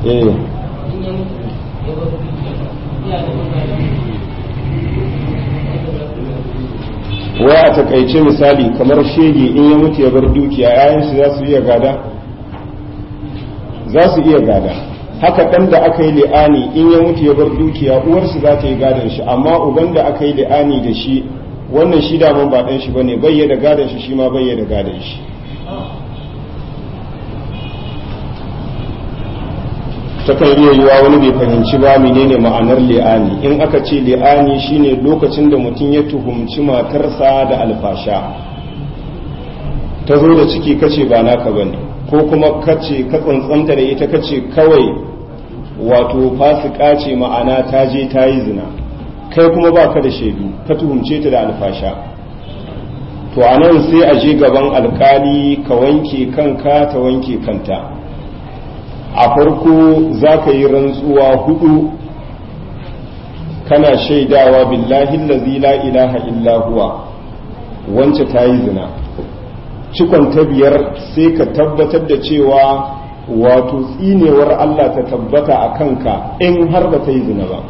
eh wai a takaice misali kamar shege in ya mutu ya bar dukiya yayan shi za su iya gada za su iya gada haka ɗan da aka yi li'ani in ya mutu ya bar dukiya uwarsu za ta yi gadon shi amma uban da aka yi li'ani da shi wannan shi daman ba ɗan shi bane bayya da gadon shi shi ma bayya da gadon shi takan iya yiwa wani bai fahimci ba menene ma'anar li'ani in aka ce li'ani shine lokacin da mutum ya tuhumci matarsa da alfasha ta zo da ciki kace ba naka bane ko kuma kace ka tsantsanta da ita kace kawai wato fasika ce ma'ana ta je ta yi zina kai kuma baka da shaidu ka tuhumce ta da alfasha to anan sai a je gaban alkali ka wanke kanka ta wanke kanta a farko za ka yi rantsuwa hudu kana shaidawa billahi lazi la ilaha illa huwa wance ta yi zina cikon ta biyar sai ka tabbatar da cewa wato tsinewar Allah ta tabbata a kanka in har ba ta yi zina ba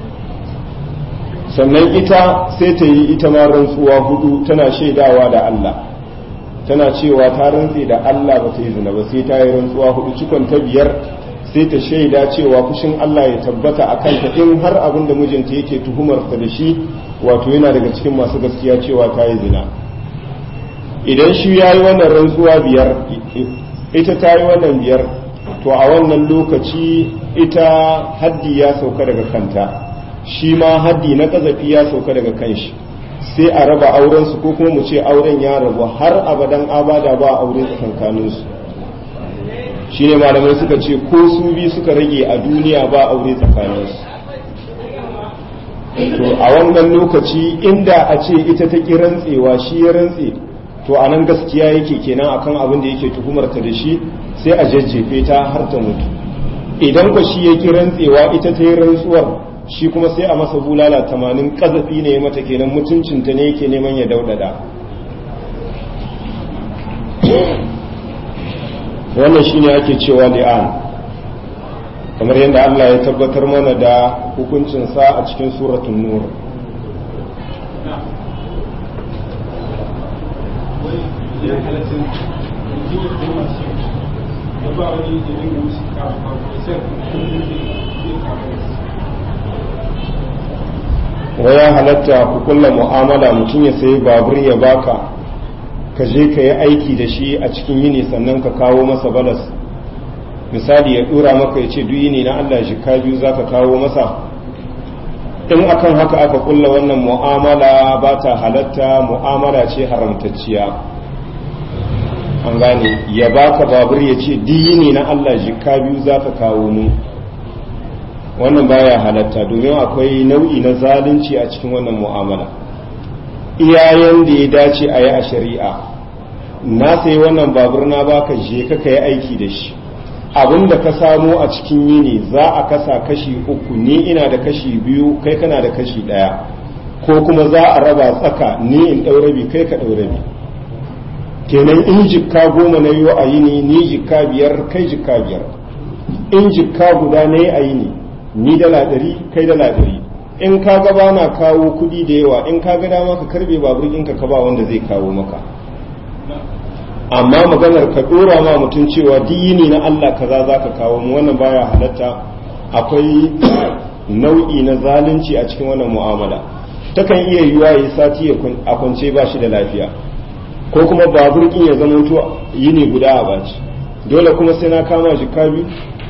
sannan ita sai ta yi ita ma rantsuwa hudu tana shaidawa da Allah tana cewa ta rantse da Allah ba ta yi zina ba sai ta yi rantsuwa hudu cikon ta biyar sai ta shaida cewa fushin Allah ya tabbata a kanta in har abin da mijinta yake tuhumar ta da shi wato yana daga cikin masu gaskiya cewa ta yi zina idan shi ya yi wannan rantsuwa biyar ita ta yi wannan biyar to a wannan lokaci ita haddi ya sauka daga kanta shi ma haddi na kazafi ya sauka daga kanshi sai a raba auren su ko kuma mu ce auren ya rabu har abadan abada ba aure tsakankanin su shine malamai suka ce ko su bi suka rage a duniya ba aure tsakanin su to a wannan lokaci inda a ce ita ta ki rantsewa shi ya rantse to a nan gaskiya yake kenan akan abin da yake tuhumar ta da shi sai a jajjefe ta har ta mutu idan ko shi ya ki rantsewa ita ta yi rantsuwar shi kuma sai a masa bulala tamanin kazafi ne mata kenan mutuncinta ne yake neman ya daudada wannan shine ake cewa li'an kamar yadda Allah ya tabbatar mana da hukuncinsa a cikin suratun nur waya halatta ku kulla mu'amala mutum ya sayi babur ya baka ka je ka yi aiki da shi a cikin yini sannan ka kawo masa balas misali ya dura maka ya ce duk yini na Allah shi ka biyu za ka kawo masa in akan haka aka kulla wannan mu'amala ba ta halatta mu'amala ce haramtacciya an gane ya baka babur ya ce duk yini na Allah shi ka biyu za ka kawo mu wannan baya halatta domin akwai nau'i na zalunci a cikin wannan mu'amala iyayen da ya dace a yi a shari'a na sai wannan babur na baka je ka yi aiki da shi abin da ka samo a cikin yini za a kasa kashi uku ni ina da kashi biyu kai kana da kashi ɗaya ko kuma za a raba tsaka ni in ɗau rabi kai ka ɗau rabi kenan in jikka goma na yi a yini ni jikka biyar kai jikka biyar in jikka guda na yi a yini ni dala ɗari kai dala ɗari in ka ga ba na kawo kuɗi da yawa in ka ga dama ka karbe babur ɗinka ka ba wanda zai kawo maka amma maganar ka ɗora ma mutum cewa dini na Allah kaza za ka kawo mu wannan baya halatta akwai nau'i na zalunci a cikin wannan mu'amala takan iya yiwa yi sati a kwance ba shi da lafiya ko kuma babur ɗin ya zama yini guda a baci dole kuma sai na kama shi biyu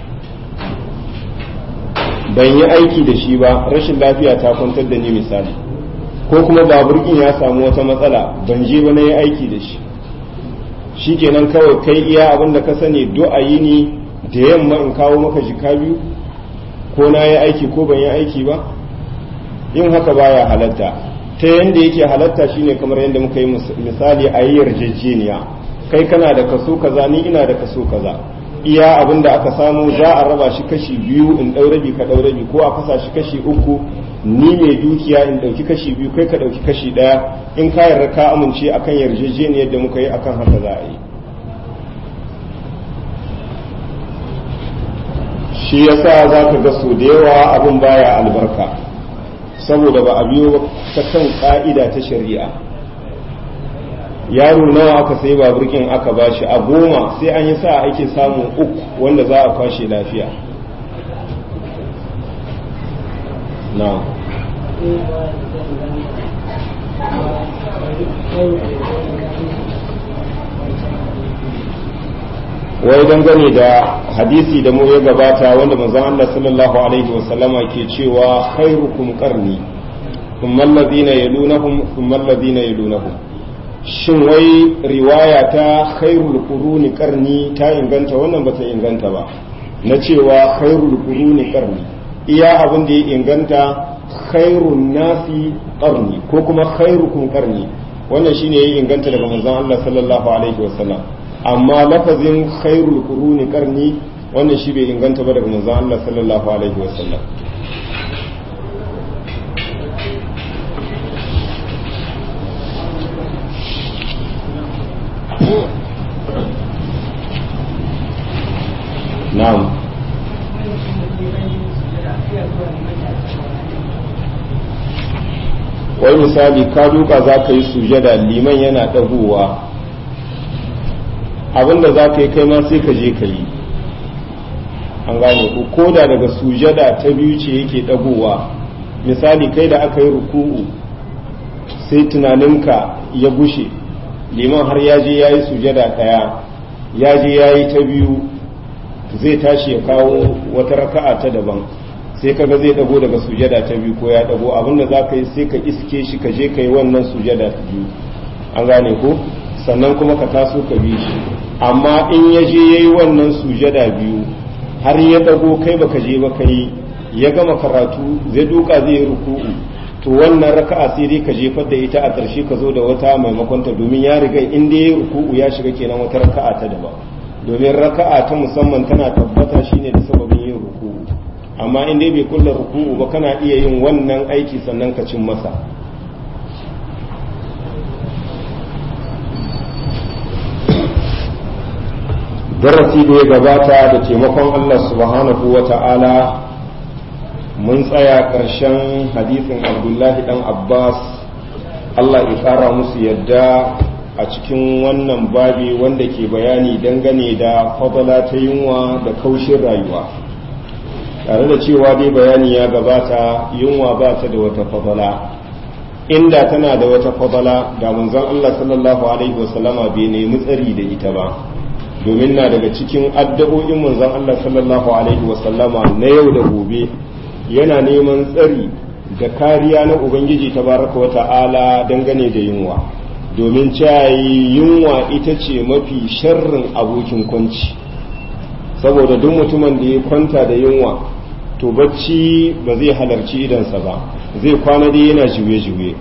ban yi aiki da shi ba rashin lafiya ta kwantar da ni misali ko kuma baburkin ya samu wata matsala ban je ba na yi aiki da shi shi kenan kawai kai iya abin da ka sani du'a yi ni da yamma in kawo maka jika biyu ko na yi aiki ko ban yi aiki ba yin haka baya halatta ta yanda yake halatta shine kamar yadda muka yi misali a yi yarjejeniya kai kana da kaso kaza ni ina da kaso kaza iya abin da aka samu za a raba shi kashi biyu in ɗau rabi ka ɗau rabi ko a kasa shi kashi uku ni mai dukiya in ɗauki kashi biyu kai ka ɗauki kashi ɗaya in ka yarda ka amince akan yarjejeniyar da muka yi akan haka za a yi shi yasa za ka ga so da yawa abin baya albarka saboda ba a biyo ta kan ka'ida ta shari'a yaro nawa aka sai baburkin aka bashi a goma sai an yi sa ake samun uku wanda za a kwashe lafiya na wai dangane da hadisi da mu ya gabata wanda manzon Allah sallallahu alaihi wasallama ke cewa khairukum qarni thumma alladhina yalunahum thumma alladhina yalunahum shin wai riwaya ta khairul quruni qarni ta inganta wannan bata inganta ba na cewa khairul quruni qarni iya abin da ya inganta khairun nasi qarni ko kuma khairukum qarni wannan shine ya inganta daga manzon Allah sallallahu alaihi wasallam amma lafazin khairul quruni qarni wannan shi bai inganta ba daga manzon Allah sallallahu alaihi wasallam na'am wai misali ka duka za ka yi sujada liman yana ɗagowa abinda za ka yi kai ma sai ka je ka yi an gane ku ko da daga sujada ta biyu ce yake ɗagowa misali kai da aka yi ruku'u sai tunaninka ya gushe liman har ya je ya yi sujada ɗaya ya je ya yi ta biyu zai tashi ya kawo wata raka'a ta daban sai kaga zai dago daga sujada ta biyu ko ya dago abinda za ka yi sai ka iske shi ka je ka yi wannan sujada ta biyu an gane ko sannan kuma ka taso ka bi shi amma in ya je ya yi wannan sujada biyu har ya dago kai baka je ba ka yi ya gama karatu zai duka zai yi ruku'u to wannan raka'a sai dai ka jefar da ita a ƙarshe ka zo da wata maimakon ta domin ya riga in dai ya ruku'u ya shiga kenan wata raka'a ta daban domin raka'a ta musamman tana tabbata shine da sababin yin ruku'u amma in dai bai kulla ruku'u ba kana iya yin wannan aiki sannan ka cin masa darasi da ya gabata da taimakon Allah subhanahu wa ta'ala mun tsaya ƙarshen hadisin abdullahi dan abbas Allah ya ƙara musu yadda a cikin wannan babi wanda ke bayani dangane da fadala ta yunwa da kaushin rayuwa tare da cewa dai bayani ya gabata yunwa ba ta da wata fadala inda tana da wata fadala da manzon Allah sallallahu alaihi wasallama bai nemi tsari da ita ba domin na daga cikin addu'o'in manzon Allah sallallahu alaihi wasallama na yau da gobe yana neman tsari da kariya na ubangiji tabaraka wa ta'ala dangane da yunwa domin cayi yunwa ita ce mafi sharrin abokin kwanci saboda duk mutumin da ya kwanta da yunwa to bacci ba zai halarci idansa ba zai kwana dai yana juye-juye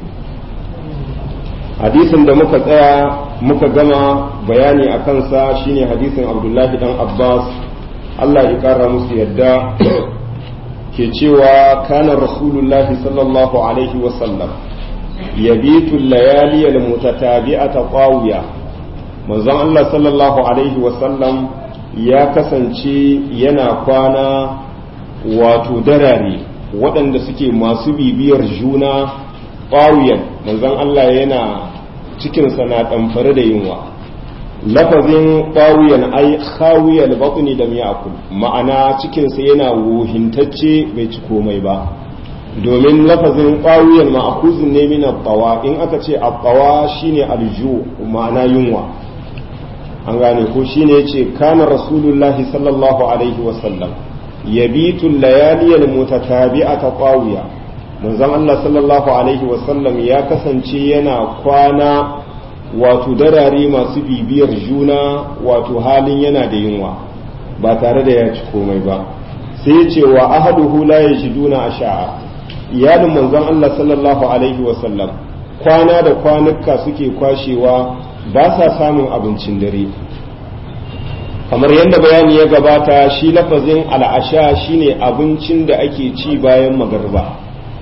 hadisin da muka tsaya muka gama bayani a kansa shine hadisin abdullahi dan abbas allah ya kara musu yadda ke cewa kana rasulullahi sallallahu alaihi wasallam yabitu layali almutatabi'ata qawiya manzon Allah sallallahu alaihi wasallam ya kasance yana kwana wato darare waɗanda suke masu bibiyar juna qawiyan manzon Allah yana cikin na ɗamfare da yunwa lafazin qawiyan ai khawiyal batni da ya'kul ma'ana cikinsa yana wuhintacce bai ci komai ba domin lafazin ƙawiyar ma'akuzin ne min abbawa in aka ce abbawa shine alju ma'ana yunwa an gane ko shine yace kana rasulullahi sallallahu alaihi wasallam yabitu layaliyal mutatabi'ata qawiya manzon Allah sallallahu alaihi wasallam ya kasance yana kwana wato darare masu bibiyar juna wato halin yana da yunwa ba tare da ya ci komai ba sai ya ce wa ahaduhu la yajiduna asha'a iyalin manzon Allah sallallahu alaihi wasallam kwana da kwanuka suke kwashewa ba sa samun abincin dare kamar yadda bayani ya gabata shi lafazin al'asha shine abincin da ake ci bayan magarba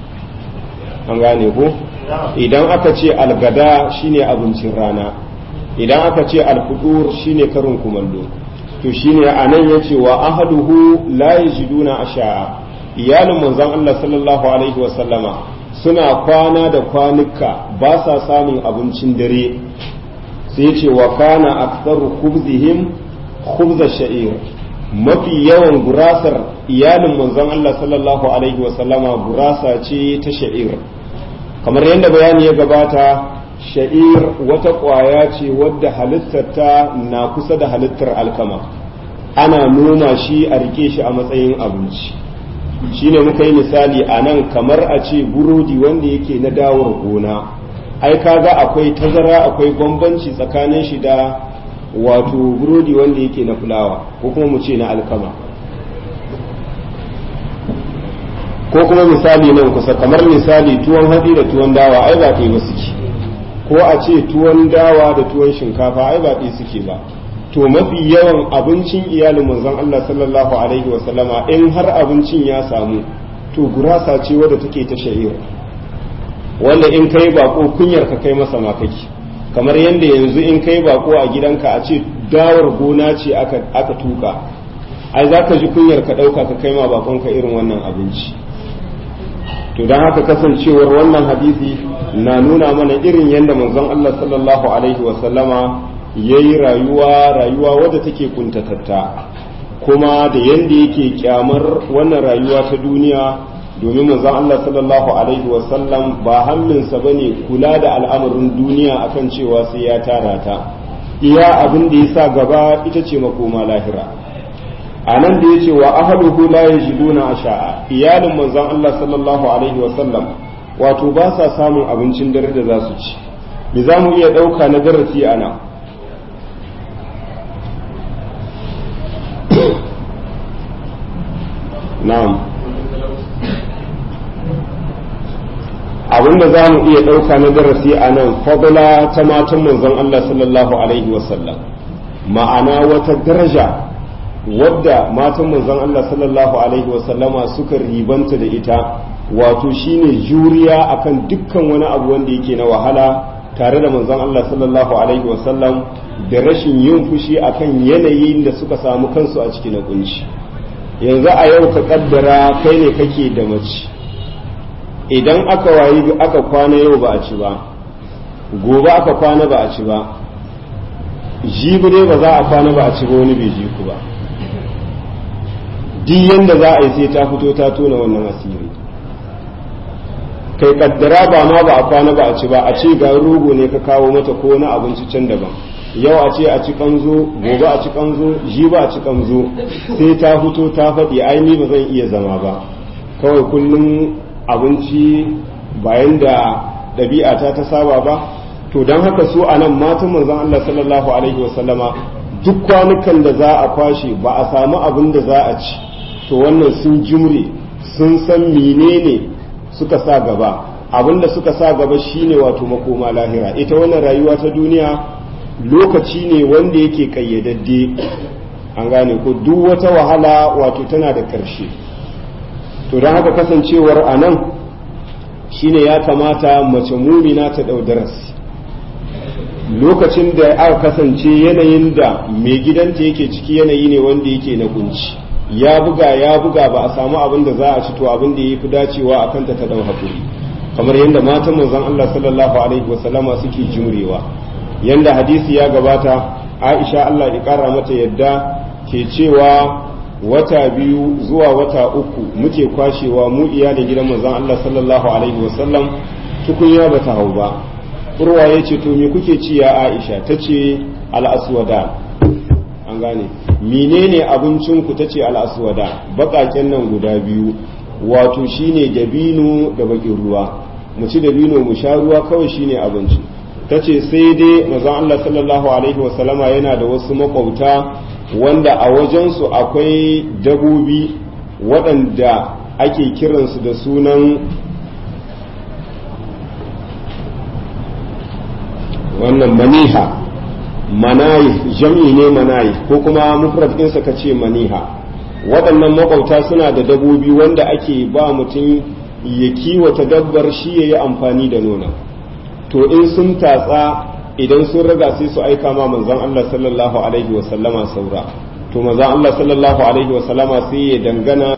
an gane ko idan aka ce algada shine abincin rana idan aka ce alfudur shine karin kumallo to shine anan yace wa ahaduhu la yajiduna asha'a iyalin manzon Allah sallallahu alaihi wasallama suna kwana da kwanuka ba sa samun abincin dare sai ce wa kana aktsaru khubzihim khubza sha'ir mafi yawan gurasar iyalin manzon Allah sallallahu alaihi wasallama gurasa ce ta sha'ir kamar yadda bayani ya gabata sha'ir wata ƙwaya ce wadda halittarta na kusa da halittar alkama ana noma shi a rike shi a matsayin abinci shine muka yi misali a nan kamar a ce burodi wanda yake na dawar gona ai kaga akwai tazara akwai bambanci tsakanin shi da wato burodi wanda yake na fulawa ko kuma mu ce na alkama ko kuma misali nan kusa kamar misali tuwon hatsi da tuwon dawa ai ba ɗaya ba suke ko a ce tuwon dawa da tuwon shinkafa ai ba ɗaya suke ba to mafi yawan abincin iyalin manzon Allah sallallahu alaihi wasallama in har abincin ya samu to gurasa ce wadda take ta sha'ir wanda in kai bako kunyar ka kai masa makaki kamar yadda yanzu in kai bako a gidanka a ce dawar gona ce aka tuka ai za ka ji kunyar ka ɗauka ka kai ma bakonka irin wannan abinci to don haka kasancewar wannan hadisi na nuna mana irin yadda manzon Allah sallallahu alaihi wasallama ya yi rayuwa rayuwa wadda take kuntatatta kuma da yadda yake kyamar wannan rayuwa ta duniya domin manzon Allah sallallahu alaihi wasallam ba hamminsa ba ne kula da al'amarin duniya akan cewa sai ya tara ta iya abin da ya sa gaba ita ce makoma lahira a nan da ya ce wa ahaluhu la yajiduna asha'a iyalin manzon Allah sallallahu alaihi wasallam wato ba sa samun abincin dare da za su ci me za mu iya ɗauka na darasi a nan na'am abinda za mu iya ɗauka na darasi a nan fadla ta matan manzon Allah sallallahu alaihi wasallam ma'ana wata daraja wadda matan manzon Allah sallallahu alaihi wasallama suka ribanta da ita wato shine juriya akan dukkan wani abu wanda yake na wahala tare da manzon Allah sallallahu alaihi wasallam da rashin yin fushi akan yanayin da suka samu kansu a cikin kunci yanzu a yau ka kaddara kai ne kake da mace idan aka wayi aka kwana yau ba a ci ba gobe aka kwana ba a ci ba jibi ne ba za a kwana ba a ci ba wani bai ji ku ba duk yanda za a yi sai ta fito ta tona wannan asiri kai kaddara ba ma ba a kwana ba a ci ba a ce ga rogo ne ka kawo mata ko wani abinci can daban yau a ce a ci kanzo gobe a ci kanzo ji ba a ci kanzo sai ta fito ta faɗi ai ni ba zan iya zama ba kawai kullum abinci bayan da ɗabi'a ta ta saba ba to don haka su a nan matan manzon Allah sallallahu alaihi wasallama duk kwanukan da za a kwashe ba a samu abin da za a ci to wannan sun jimre sun san menene suka sa gaba abin da suka sa gaba shine wato makoma lahira ita wannan rayuwa ta duniya lokaci ne wanda yake kayyadadde an gane ko duk wata wahala wato tana da ƙarshe to don haka kasancewar a nan shine ya kamata mace mumina ta ɗau darasi lokacin da aka kasance yanayin da mai gidanta yake ciki yanayi ne wanda yake na kunci ya buga ya buga ba a samu abin da za a ci to abin da ya fi dacewa a kanta ta ɗau haƙuri kamar yadda matan manzon Allah sallallahu alaihi wasallama suke jimrewa yanda hadisi ya gabata Aisha Allah ya ƙara mata yadda ke cewa wata biyu zuwa wata uku muke kwashewa mu iyalin gidan manzon Allah sallallahu alaihi wasallam tukunya bata hau ba urwa ya ce to me kuke ci ya Aisha ta ce al'aswada an gane menene abincin ku ta ce al'aswada baƙaƙen nan guda biyu wato shine dabino da bakin ruwa mu ci dabino mu sha ruwa kawai shine abinci ta ce sai dai manzon Allah sallallahu alaihi wasallama yana da wasu makwabta wanda a wajensu akwai dabobi waɗanda ake kiransu da sunan wannan maniha manayi jam'i ne manayi ko kuma mufrad ɗinsa ka ce maniha waɗannan makwabta suna da dabobi wanda ake ba mutum ya kiwata dabbar shi ya yi amfani da nuna to in sun tatsa idan sun raga sai su aika ma manzon Allah sallallahu alaihi wasallama saura to maza Allah sallallahu alaihi wasallama sai ya dangana